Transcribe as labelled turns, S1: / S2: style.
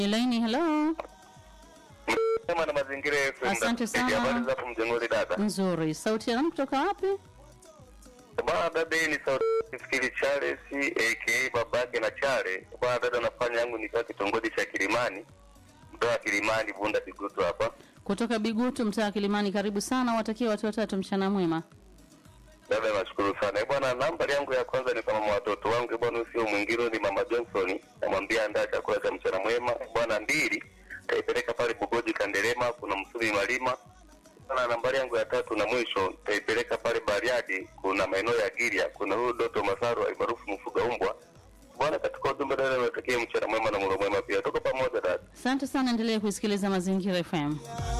S1: Elaini, hello.
S2: Sema na mazingira FM.
S1: Asante sana.
S2: Habari za hapo mjengoni dada.
S1: Nzuri. Sauti ya nani kutoka wapi?
S2: Bwana dada, hii ni sauti fikiri Charles aka babake na Chale. Bwana dada, nafanya yangu nikiwa kitongoji cha Kilimani, mtoa Kilimani, Bunda Bigutu hapa.
S1: Kutoka Bigutu, mtaa wa Kilimani. Karibu sana, watakia watu watatu mchana mwema.
S2: Dada, nashukuru sana Eh, bwana. Nambari yangu ya kwanza ni kwa mama watoto wangu bwana, sio mwingine ni mama Johnson, namwambia andaa chakula cha mchana mwema bwana. Mbili taipeleka pale Bugoji Kandelema, kuna Msumi Malima na nambari yangu ya tatu na mwisho taipeleka pale Bariadi, kuna maeneo ya Giria, kuna huyu Doto Masaru almaarufu mfuga umbwa bwana. Katika ujumbe dada, natakia mchana mwema na mlo mwema pia, tuko pamoja dada.
S1: Asante sana, endelee kuisikiliza Mazingira FM.